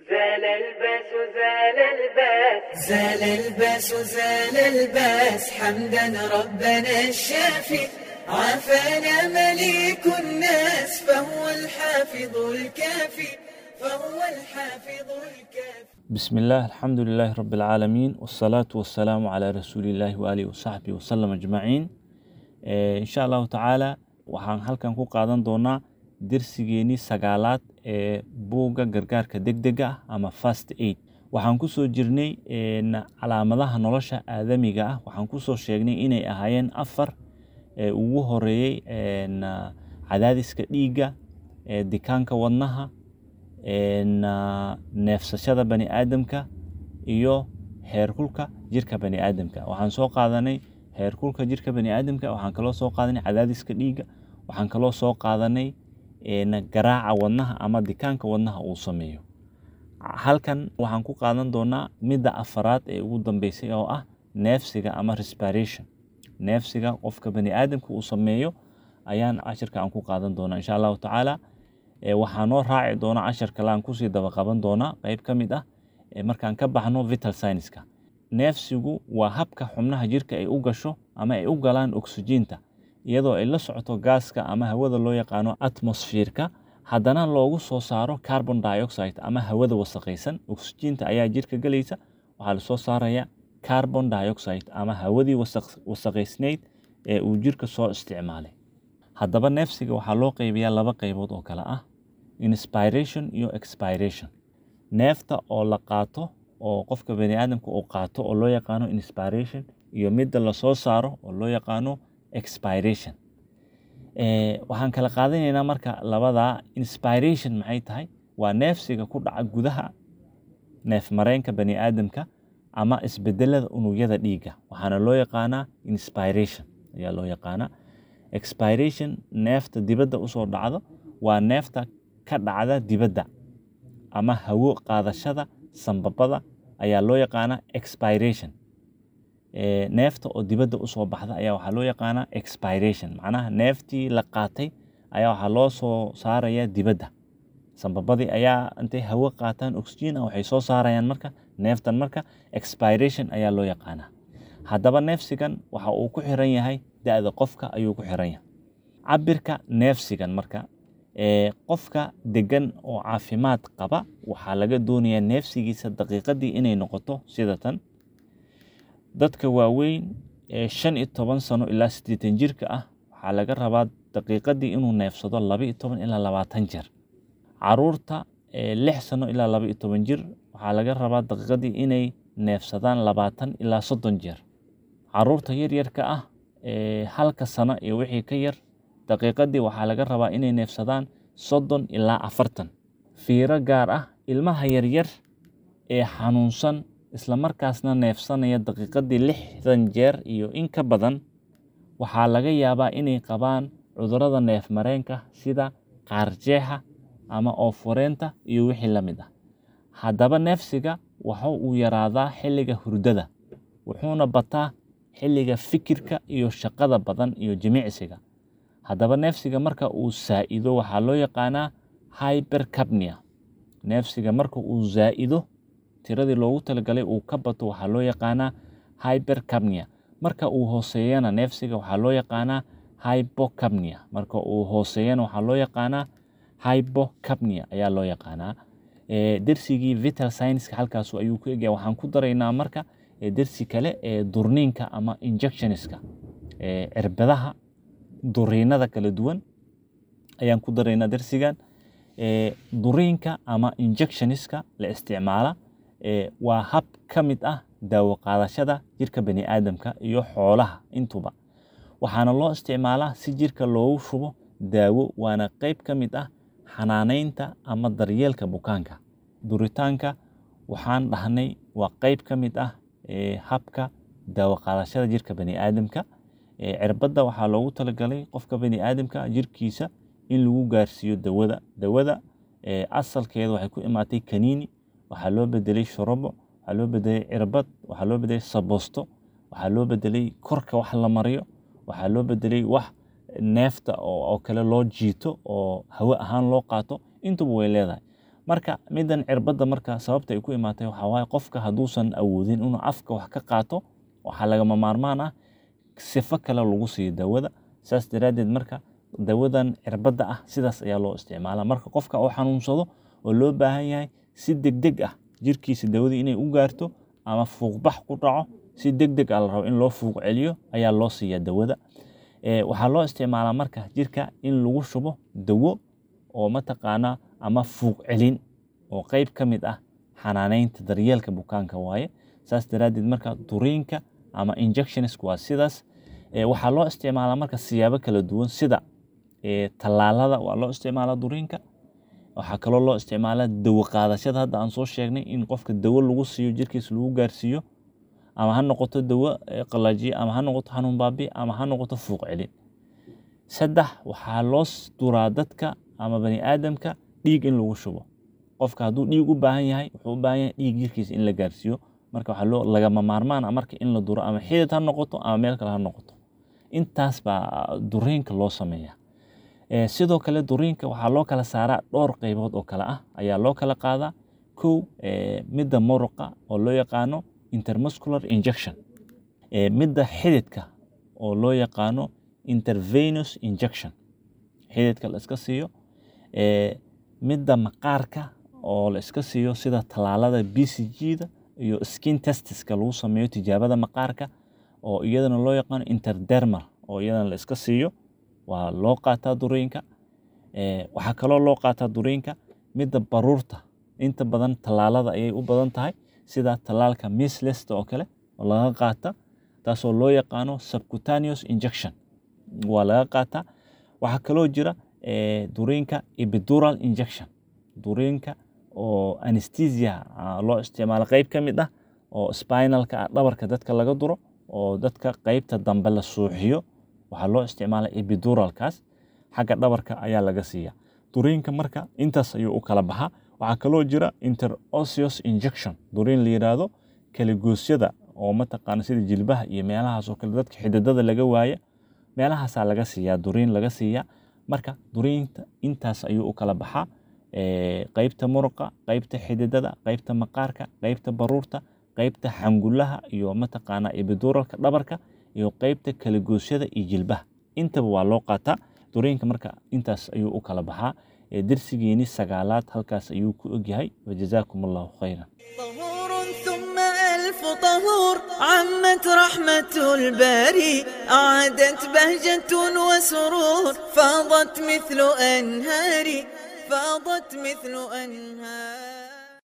زال الباس زال الباس زال الباس زال الباس حمدا ربنا الشافي عافانا مليك الناس فهو الحافظ الكافي فهو الحافظ الكافي بسم الله الحمد لله رب العالمين والصلاة والسلام على رسول الله وآله وصحبه وسلم أجمعين Eh, insha allahu tacaala waxaan halkan ku qaadan doonaa dersigeenii sagaalaad ee buugga gargaarka degdega ah ama fast aid waxaan kusoo jirnay en, calaamadaha nolosha aadamiga ah waxaan kusoo sheegnay inay ahaayeen afar ee ugu horeeyey en, ah, cadaadiska dhiigga ee dikaanka wadnaha en, ah, neefsashada bani aadamka iyo heerkulka jirka bani aadamka waxaan soo qaadanay heerkulka jirka bani aadamka waxaan kaloo soo qaadanay cadaadiska dhiigga waxaan kaloo soo qaadanay en, garaaca wadnaha ama dikaanka wadnaha uu sameeyo halkan waxaan ku qaadan doonaa midda afaraad ee ugu dambeysay oo ah neefsiga ama respiration neefsiga qofka bani aadamka uu sameeyo ayaan cashirka aan ku qaadan doonaa insha allahu tacaala Eh, waxaa noo raaci doona cashar kale aan kusii daba qaban doonaa qeyb ka mid ah eh, markaan ka baxno vital scienceska neefsigu waa habka xubnaha jirka ay u gasho ama ay u galaan oksijiinta iyadoo ay la socoto gaaska ama hawada loo yaqaano atmosfiirka haddana loogu soo saaro carbon dioxide ama hawada wasakhaysan oksijiinta ayaa jirka gelaysa waxaa lasoo saaraya carbon dioxide ama hawadii wasakh- wasakhaysnayd ee uu jirka soo isticmaalay haddaba neefsiga waxaa loo qeybiyaa laba qeybood oo kale ah inspiration iyo expiration neefta oo la qaato oo qofka bani aadamka uu qaato oo loo yaqaano inspiration iyo midda lasoo saaro oo loo yaqaano expiration Eh, waxaan kala qaadanaynaa marka labadaa inspiration maxay tahay waa neefsiga ku dhaca gudaha neef mareenka bani aadamka ama isbedelada unugyada dhiigga waxaana loo yaqaanaa inspiration ayaa loo yaqaanaa expiration neefta dibadda usoo dhacdo waa neefta ka dhacda dibadda ama hawo qaadashada sambabada ayaa loo yaqaanaa expiration Eh, neefta oo dibadda usoo baxda ayaa waxaa loo yaqaanaa expiration macnaha neeftii la qaatay ayaa waxaa loo soo saaraya dibadda sambabadii ayaa intay hawo qaataan oxygen ah waxay soo saarayaan marka neeftan marka expiration ayaa loo yaqaanaa haddaba neefsigan waxa uu ku xiran yahay da-da qofka ayuu ku xiran yahay cabirka neefsigan marka ee qofka degan oo caafimaad qaba waxaa laga doonayaa neefsigiisa daqiiqadii inay noqoto sida tan dadka waaweyn ee shan iyo toban sano ilaa siddeetan jirka ah waxaa laga rabaa daqiiqadii inuu neefsado laba iyo toban ilaa labaatan jeer caruurta ee lix sano ilaa laba iyo toban jir waxaa laga rabaa daqiiqadii inay neefsadaan labaatan ilaa soddon jeer caruurta yaryarka ah ee halka sano iyo wixii ka yar daqiiqadii waxaa laga rabaa inay neefsadaan soddon ilaa afartan fiiro gaar ah ilmaha yaryar ee xanuunsan isla markaasna neefsanaya daqiiqadii lixdan jeer iyo in ka badan waxaa laga yaabaa inay qabaan cudurrada neef mareenka sida qaarjeexa ama oofureenta iyo wixii la mid ah haddaba neefsiga waxa uu yaraadaa xilliga hurdada wuxuuna bataa xilliga fikirka iyo shaqada badan iyo jimicsiga haddaba neefsiga marka uu saa'ido waxaa loo yaqaanaa hypercapnia neefsiga marka uu zaa'ido tiradii loogu talagalay uu ka bato waxaa loo yaqaanaa hypercapnia marka uu hooseeyana neefsiga waxaa loo yaqaanaa hypocapnia marka uu hooseeyana waxaa loo yaqaanaa hypocapnia ayaa loo yaqaanaa Eh, dersigii vital science halkaas ayuu ku egya waxaan ku daraynaa marka eh, dersi kale ee durniinka ama injectionska eh, cirbadaha duriinada kala duwan ayaan ku daraynaa dersigan Eh, duriinka ama injectioniska la isticmaala eh, waa hab ka mid ah daawo qaadashada jirka bani aadamka iyo xoolaha intuba waxaana loo isticmaalaa si jirka loogu shubo daawo waana qayb ka mid ah xanaaneynta ama daryeelka bukaanka duritaanka waxaan dhahnay waa qayb ka mid ah eh, habka daawo qaadashada jirka bani aadamka Eh, cirbadda waxaa loogu talagalay qofka bani aadamka jirkiisa in lagu gaarsiiyo dawada dawada eh, asalkeeda waxay ku imaatay kaniini waxaa loo bedelay shorobo waxaa loo bedelay cirbad waxaa loo bedelay sabosto waxaa loo bedelay korka wax la mariyo waxaa loo bedelay wax neefta oo oo kale loo jiito oo hawe ahaan loo qaato intuba way leedahay marka midan cirbadda marka sababta ay ku imaatay waxaa waaye qofka hadduusan awoodin inuu afka wax ka qaato waxaa lagama maarmaan ah sifo kale lagu siiyo dawada saas daraaddeed marka dawadan cirbadda ah sidaas ayaa loo isticmaalaa marka qofka oo xanuunsado oo loo baahan yahay si degdeg ah jirkiisa dawadii inay u gaarto ama fuuqbax ku dhaco si degdeg ah la rabo in loo fuuq celiyo ayaa loo siiyaa dawada waxaa loo isticmaalaa marka jirka in lagu shubo dawo oo mataqaanaa ama fuuq celin oo qeyb ka mid ah xanaaneynta daryeelka bukaanka waaye saas daraaddeed marka duriinka ama injectionisku waa sidaas waxaa loo isticmaalaa marka siyaabo kala duwan sida tallaalada waa loo isticmaalaa duriinka waxaa kaloo loo isticmaalaa dawo qaadashada hadda aan soo sheegnay in qofka dawo lagu siiyo jirkiisa lagu gaarsiiyo ama ha noqoto dawo qalajiye ama ha noqoto xanuun baabi ama ha noqoto fuuq celin saddex waxaa loo duraa dadka ama bani aadamka dhiig in lagu shubo qofka hadduu dhiig u baahan yahay wuxuu u baahan yahay dhiig jirkiisa in la gaarsiiyo marka waxaa loo lagama maarmaan ah marka in la duro ama xidid ha noqoto ama meel kale ha noqoto intaas baa duriinka loo sameeyaa sidoo kale duriinka waxaa loo kala saaraa dhowr qaybood oo kale ah ayaa loo kala qaadaa kow midda muruqa oo loo yaqaano intermuscular injection midda xididka oo loo yaqaano intervenous injection xididka la iska siiyo midda maqaarka oo la iska siiyo sida tallaalada b c g-da iyo skin testiska lagu sameeyo tijaabada maqaarka oo iyadana loo yaqaano interdermal oo iyadana la iska siiyo waa loo qaataa duriinka waxaa kaloo loo qaataa duriinka midda baruurta inta badan tallaalada ayay u badan tahay sida tallaalka mislesta oo kale oo laga qaata taasoo loo yaqaano subcutaneous injection waa laga qaataa waxaa kaloo jira duriinka epidural injection duriinka oo anesthesia loo isticmaalo qeyb ka mid ah oo spinalka ah dhabarka dadka laga duro oo dadka qeybta dambe la suuxiyo waxaa loo isticmaala epiduralkaas xagga dhabarka ayaa laga siiya duriinka marka intaas ayuu u kala baxaa waxaa kaloo jira interosseous injection duriin la yiraahdo kaligoosyada oo mataqaana sida jilbaha iyo meelahaas oo kale dadka xididada laga waaya meelahaasaa laga siiyaa duriin laga siiyaa marka duriinta intaas ayuu u kala baxaa qeybta muruqa qeybta xididada qeybta maqaarka qeybta baruurta qeybta xangulaha iyo mataqaana ebiduralka dhabarka iyo qeybta kaligoosyada iyo jilbaha intaba waa loo qaataa duriinka marka intaas ayuu u kala baxaa dersigeeni sagaalaad halkaas ayuu ku ogyahay wajazaakum allahu khayran طهور ثم ألف طهور عمت رحمة الباري أعادت بهجة وسرور فاضت مثل أنهاري فاضت مثل أنهاري